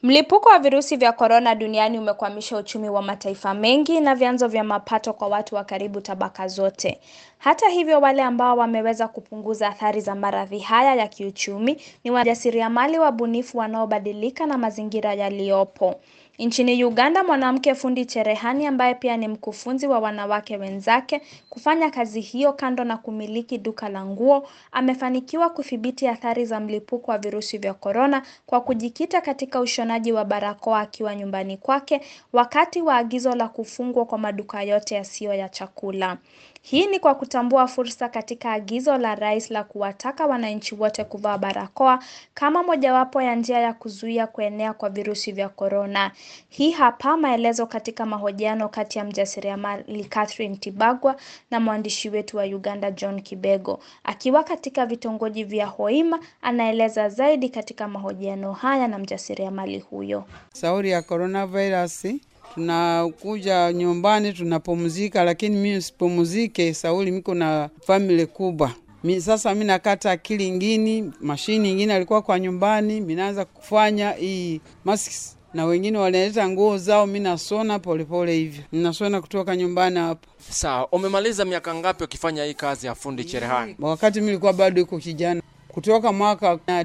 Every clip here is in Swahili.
Mlipuko wa virusi vya korona duniani umekwamisha uchumi wa mataifa mengi na vyanzo vya mapato kwa watu wa karibu tabaka zote. Hata hivyo, wale ambao wameweza kupunguza athari za maradhi haya ya kiuchumi ni wajasiriamali wabunifu wanaobadilika na mazingira yaliyopo. Nchini Uganda, mwanamke fundi cherehani ambaye pia ni mkufunzi wa wanawake wenzake kufanya kazi hiyo kando na kumiliki duka la nguo, amefanikiwa kudhibiti athari za mlipuko wa virusi vya korona kwa kujikita katika ushonaji wa barakoa akiwa nyumbani kwake wakati wa agizo la kufungwa kwa maduka yote yasiyo ya chakula. Hii ni kwa kutambua fursa katika agizo la rais la kuwataka wananchi wote kuvaa barakoa kama mojawapo ya njia ya kuzuia kuenea kwa virusi vya korona. Hii hapa maelezo katika mahojiano kati ya mjasiriamali Catherine Tibagwa na mwandishi wetu wa Uganda John Kibego. Akiwa katika vitongoji vya Hoima, anaeleza zaidi katika mahojiano haya na mjasiriamali huyo. Sauri ya coronavirus tunakuja nyumbani tunapumzika, lakini mimi usipumzike Sauli, miko na family kubwa mi, sasa mi nakata akili ingini mashini ingine alikuwa kwa nyumbani, minaanza kufanya hii masks na wengine wanaleta nguo zao, mi nasona polepole hivyo, ninasona kutoka nyumbani hapo. Sawa, umemaliza miaka ngapi ukifanya hii kazi ya fundi cherehani? Wakati mi nilikuwa bado iko kijana, kutoka mwaka na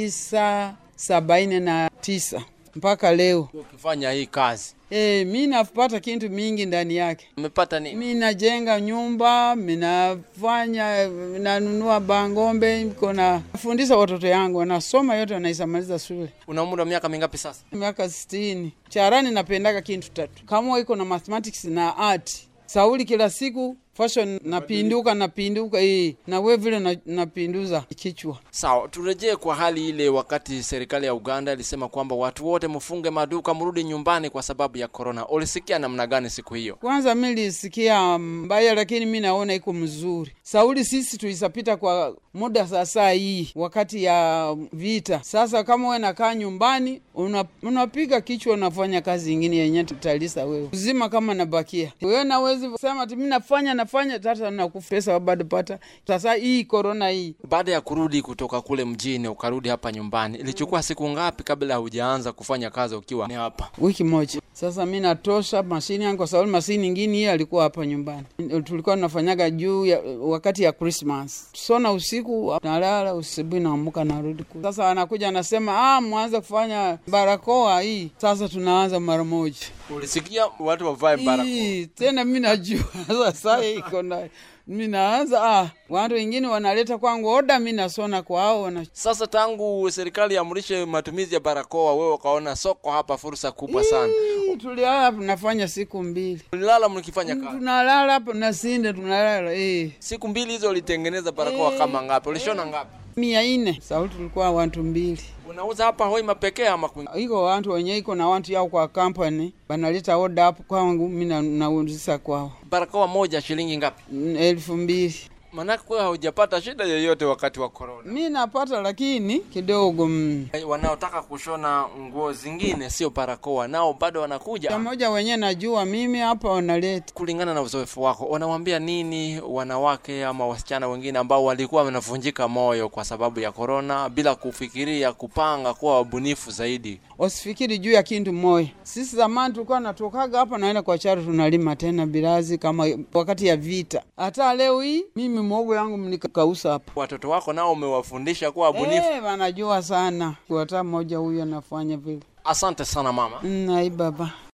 tisa sabaini na tisa mpaka leo. Ukifanya hii kazi E, mi napata kintu mingi ndani yake. umepata nini? Mi najenga nyumba, minafanya, nanunua bangombe, niko nafundisha watoto yangu wanasoma yote, wanaisamaliza shule Una umri wa miaka mingapi sasa? miaka sitini. Charani napendaga kintu tatu, kama iko na mathematics na art. Sauli kila siku fashion napinduka napinduka, hii na we vile na- napinduza kichwa. Sawa, turejee kwa hali ile wakati serikali ya Uganda ilisema kwamba watu wote mfunge maduka, mrudi nyumbani kwa sababu ya korona. Ulisikia namna gani siku hiyo? Kwanza mi lisikia mbaya, lakini mi naona iko mzuri. Sauli, sisi tulisapita kwa muda sasa hii wakati ya vita. Sasa kama we nakaa nyumbani una, unapiga kichwa, unafanya kazi ingine yenye tutalisa wewe uzima kama nabakia wewe, nawezi sema ti mi nafanya nafanya tata nakufa pesa bado pata. Sasa hii korona hii Baada ya kurudi kutoka kule mjini ukarudi hapa nyumbani, ilichukua siku ngapi kabla hujaanza kufanya kazi ukiwa ni hapa? wiki moja sasa, mi natosha mashini yangu kwa sababu mashini ingine hiyo alikuwa hapa nyumbani. Tulikuwa tunafanyaga juu ya wakati ya Christmas, sona usiku nalala, usibuhi naamuka narudi kule. Sasa anakuja anasema, ah, mwanze kufanya barakoa hii. Sasa tunaanza mara moja Ulisikia watu wavae barakoa? Hii, tena mi najua sasa iko na mi naanza ah, watu wengine wanaleta kwangu oda, mi nasona kwao wana Sasa tangu serikali iamrishe matumizi ya barakoa, wewe ukaona soko hapa fursa kubwa sana. Hii, tulilala hapa nafanya siku mbili, Ulilala mkifanya kazi tunalala hapa nasinde, tunalala eh. siku mbili hizo, ulitengeneza barakoa kama ngapi? Ulishona ngapi? mia ine sauti tulikuwa wantu mbili Unauza hapa Hoima pekee ama kwingine? iko wantu wenye iko na wantu yao kwa kampani banaleta oda hapo kwangu, mi na- nauzisa kwao Barakoa moja shilingi ngapi? Mm, elfu mbili Manake wewe haujapata shida yoyote wakati wa corona. mi napata, lakini kidogo mm. Wanaotaka kushona nguo zingine sio barakoa, nao bado wanakuja. Pamoja wenye najua mimi hapa wanaleta Kulingana na uzoefu wako, wanawambia nini wanawake ama wasichana wengine ambao walikuwa wanavunjika moyo kwa sababu ya korona, bila kufikiria kupanga kuwa wabunifu zaidi? wasifikiri juu ya kintu moya. Sisi zamani tulikuwa natokaga hapa naenda kwa charo tunalima tena birazi kama wakati ya vita. Hata leo hii mimi mwogo yangu mnikausa hapa Watoto wako nao umewafundisha kuwa wabunifu. Eh, wanajua sana. Hata mmoja huyu anafanya vile. Asante sana mama. Mm, ai baba